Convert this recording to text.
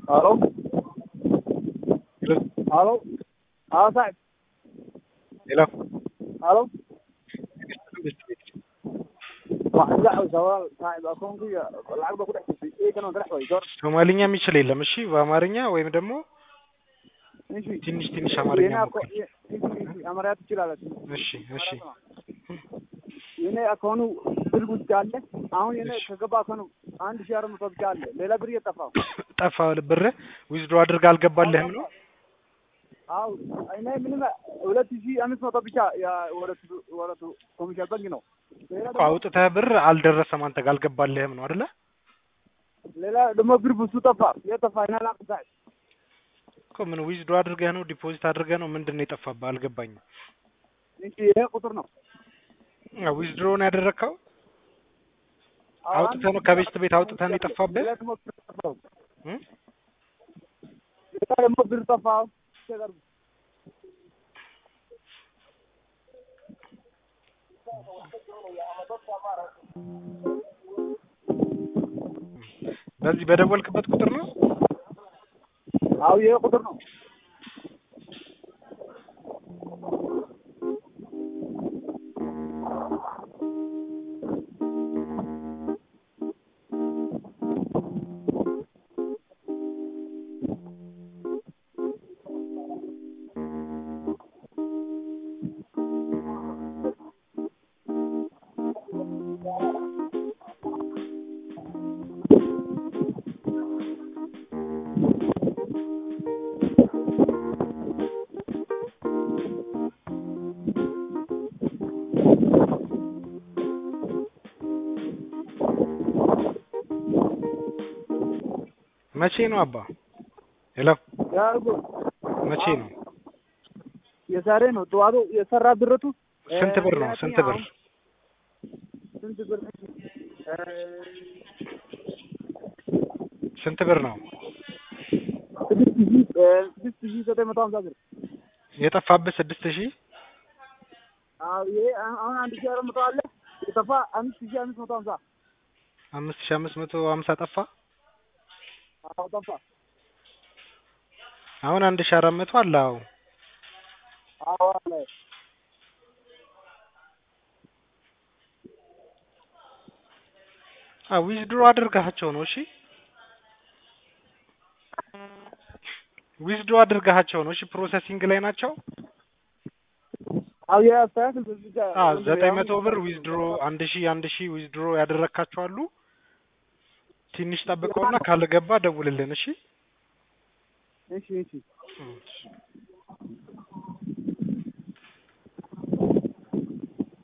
Aló. Aló. اه صاحب ሄሎ الو waxaan la xawsaa saaxib akoonkayga lacag baa ku dhex jirtay eegana ka dhex way door ሶማሊኛ የሚችል የለም። እሺ በአማርኛ ወይም ደግሞ እሺ ትንሽ ትንሽ አማርኛ የኔ ሞክር። አኮ- የ- እሺ፣ እሺ፣ አማርኛ ትችላለች እሺ እሺ የኔ አካውኑ ብር ውስጥ አለ አሁን የኔ እሺ። ከገባ አካውኑ አንድ ሺህ አራት መቶ ብቻ አለ ሌላ ብር እየጠፋው ጠፋ ብር ዊዝድሮ አድርገህ አልገባልህም ነው? አው እኔ ምንም ሁለት ሺህ አምስት መቶ ብቻ ያ ወረቱ ወረቱ ኮሚሽን ባንክ ነው ሌላ እኮ ደግሞ- አውጥተህ ብር አልደረሰም አንተ ጋር አልገባልህም ነው አይደለ? ሌላ ደግሞ ብር ብዙ ጠፋ የጠፋ ይናላ ሳይ እኮ ምን ዊዝድሮ አድርገህ ነው ዲፖዚት አድርገህ ነው ምንድን ነው የጠፋብህ? አልገባኝም። እሺ ይሄ ቁጥር ነው ዊዝድሮ ነው ያደረግከው? አዎ፣ አውጥተህ ነው ከቤት ቤት አውጥተህ ነው የጠፋብህ? ሌላ ደግሞ ብር ጠፋው እም? ሌላ ደግሞ ብር ጠፋው ተገርም በዚህ በደወልክበት ቁጥር ነው? አው ይሄ ቁጥር ነው መቼ ነው አባ? ሄሎ ያርጉ መቼ ነው? የዛሬ ነው ጠዋቱ የሰራ ብረቱ ስንት ብር ነው? ስንት ብር? ስንት ብር እ፣ ስንት ብር ነው ስድስት ሺህ እ፣ ስድስት ሺህ ዘጠኝ መቶ ሀምሳ ብር የጠፋብህ? ስድስት ሺህ አዎ ይሄ አሁን አሁን አንድ ሺህ አራት መቶ አለ የጠፋ አምስት ሺህ አምስት መቶ ሀምሳ አምስት ሺህ አምስት መቶ ሀምሳ ጠፋ። አዎ ጠፋ አሁን አንድ ሺህ አራት መቶ አለ። አዎ አዎ አለ አዎ ዊዝድሮ አድርጋቸው ነው። እሺ ዊዝድሮ አድርጋቸው ነው። እሺ ፕሮሰሲንግ ላይ ናቸው። አዎ የአስተያየት በዚህ ጋር አዎ ዘጠኝ መቶ ብር ዊዝድሮ አንድ ሺህ አንድ ሺህ ዊዝድሮ ያደረካቸው አሉ። ትንሽ ጠብቀውና ካልገባ ደውልልን። እሺ እሺ እሺ እሺ